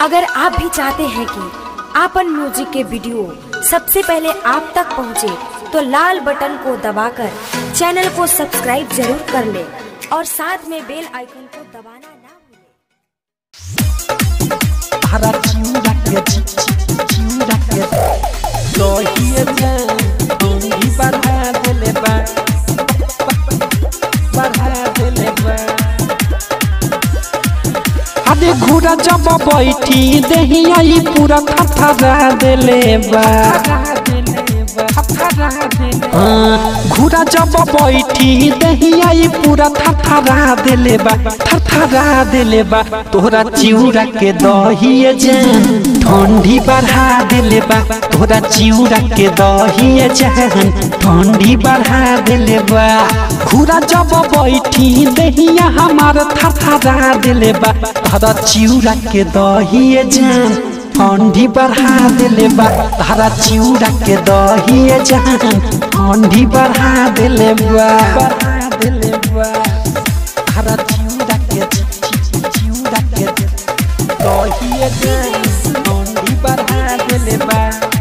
अगर आप भी चाहते हैं कि आपन म्यूजिक के वीडियो सबसे पहले आप तक पहुंचे, तो लाल बटन को दबाकर चैनल को सब्सक्राइब जरूर कर ले और साथ में बेल आइकन को दबाना ना भूलें। हरा चिउरा के चिउरा के लोहिए जान डोंगी बढ़ा देले बा बढ़ा देले बा अरे घोड़ा जब बैठी देही आई पूरा थरथरा देले बा हाँ, घोड़ा जब बैठी देही आई पूरा थरथरा देले बा थरथरा देले बा तोहरा चिउरा के दहिए जान ठंडी बढ़ा देले बा तोहरा चिउरा के दहिए जान ठंडी बढ़ा देले बा घोड़ा जब बैठी देहिया हमार थरथरा देले बा तोहरा चिउरा के दहिए जान ठंडी बढ़ा देले बा तारा चिउरा के दहिए जान ठंडी बढ़ा देले बा बढ़ा देले बा तारा चिउरा के चिउरा के दहिए जान ठंडी बढ़ा देले बा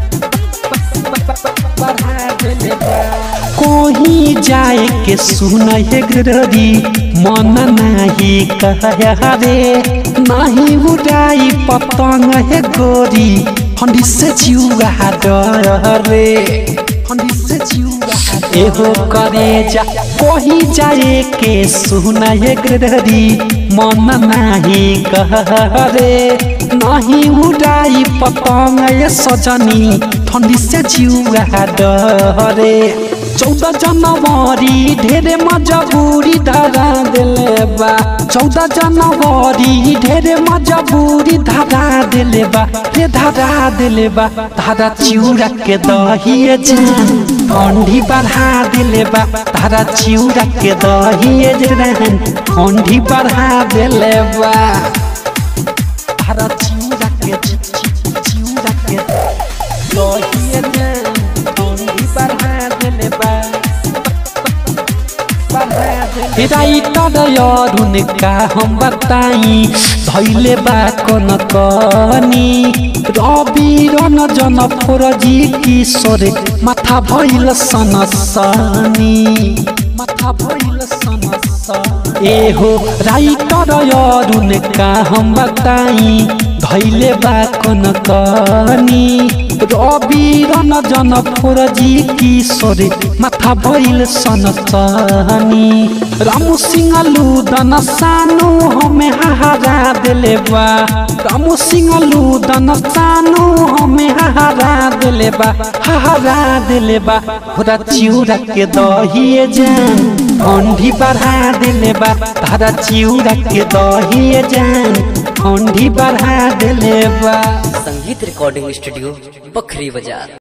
बढ़ा देले बा कोही जाए के सुन हे गररी मन नाही कह रे नाही उड़ाई पतंग हे गोरी हंडी से जिउआ डर रे हंडी से जिउआ एहो करे जा कोही जाए के सुन हे गररी मन नाही कह रे नाही उड़ाई पतंग ये सजनी ठंडी से जिउआ डरे चौदह जनवरी ढेरे मजबूरी धरा दिले बा चौदह जनवरी ढेरे मजबूरी धरा दिले बा रे धरा दिले बा धारा चिउरा के दहिए जान ठंडी बढ़ा दिले बा धारा चिउरा के दहिए जान ठंडी बढ़ा दिले बा धारा चिउरा के चिउरा के दहिए जान ठंडी बढ़ा दिले बा राइटर अरुण का हम बताई धैले बा कन कनी रवि रन जन फोरजी किशोर माथा भइल सनसनी माथा भइल सनसनी एहो राइटर अरुण का हम बताई धैले बा कन कनी रवि रन जन फोरजी किशोर माथा भइल सनसनी रामू सिंह लुदन सानो हमें हारा दिले बा रामू सिंह लुदन सानो हमें हारा दिले बा हारा दिले बा होरा चिउरा के दहिए जान ठंडी बढ़ा दिले बा तारा चिउरा के दहिए जान ठंडी बढ़ा दिले बा संगीत रिकॉर्डिंग स्टूडियो बखरी बाजार